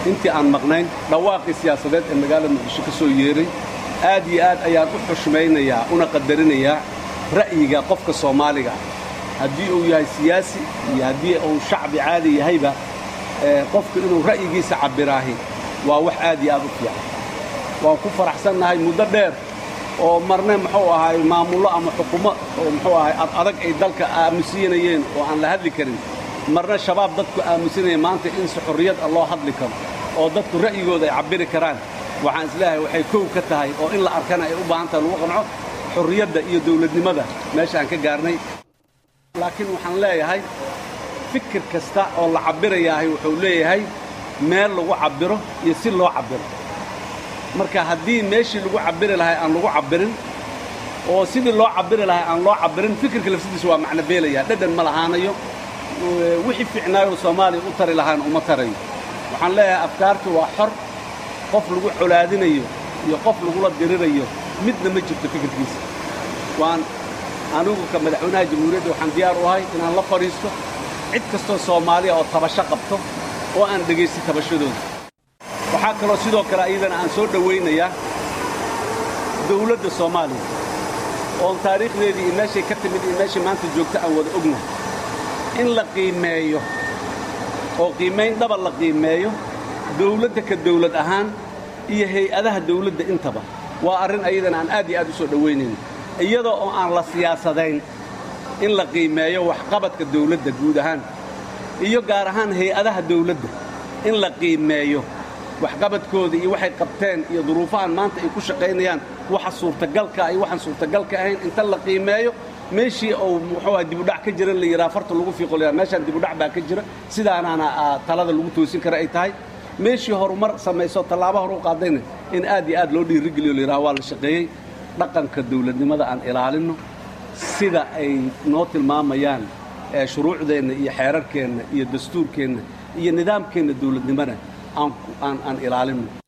intii aan maqnayn dhawaaqii siyaasadeed ee magaalada muqdisho ka soo yeeray aad iyo aad ayaan u xushmaynayaa una qadarinayaa ra'yiga qofka soomaaliga ah haddii uu yahay siyaasi iyo haddii uu shacbi caadi yahayba qofku inuu ra'yigiisa cabbiraahi waa wax aad iyo aad u fiican waan ku faraxsannahay muddo dheer oo marne muxuu ahaay maamullo ama xukumo oo muxuu ahay ad adag ay dalka aamusiinayeen oo aan la hadli karin marna shabaab dadku aamusinaya maanta in si xorriyad ah loo hadli karo oo dadku ra'yigooda ay cabbiri karaan waxaan isleeyahay waxay kow ka tahay oo in la arkana ay u baahan tahay lagu qanco xorriyadda iyo dawladnimada meesha aan ka gaarnay laakiin waxaan leeyahay fikir kasta oo la cabbirayaahay wuxuu leeyahay meel lagu cabbiro iyo si loo cabbiro marka haddii meeshii lagu cabbiri lahay aan lagu cabbirin oo sidii loo cabbiri lahay aan loo cabbirin fikirka lafsidiisa waa macno beelaya dhadhan ma lahaanayo wixii fiicnaayoo soomaaliya u tari lahaana uma tarayo waxaan leeyahay afkaartu waa xor qof lagu colaadinayo iyo qof lagula dirirayo midna ma jirto fikirkiisa waan anigu ka madaxweynaha jamhuuriyadda waxaan diyaar u ahay inaan la fadhiisto cid kastoo soomaaliya oo tabasho qabto oo aan dhegaysto tabashadooda waxaa kaloo sidoo kale iyadana aan soo dhowaynayaa dawladda soomaaliya oon taariikhdeedii iyo meeshay ka timid iyo meeshay maanta joogto aan wada ognahay in la qiimeeyo oo qiimayn dhaba la qiimeeyo dawladda ka dawlad ahaan iyo hay-adaha dawladda intaba waa arrin ayadana aan aad iyo aad u soo dhowaynayno iyadoo oo aan la siyaasadayn in la qiimeeyo waxqabadka dawladda guud ahaan iyo gaar ahaan hay-adaha dawladda in la qiimeeyo waxqabadkooda iyo waxay qabteen iyo duruufahan maanta ay ku shaqaynayaan waxa suurtagalka iyo waxaan suurtagalka ahayn inta la qiimeeyo meeshii uu muxuu aha dibudhac ka jira la yidhaha farta lagu fiiqo la meeshaan dibudhac baa ka jira sidaanaana talada lagu toosin kara ay tahay meeshii horumar samayso tallaaba hor u qaadayna in aad iyo aad loo dhiirigeliyo la yidhaha waa la shaqeeyey dhaqanka dawladnimada aan ilaalinno sida ay noo tilmaamayaan shuruucdeenna iyo xeerarkeenna iyo dastuurkeenna iyo nidaamkeenna dawladnimona aan ilaalinno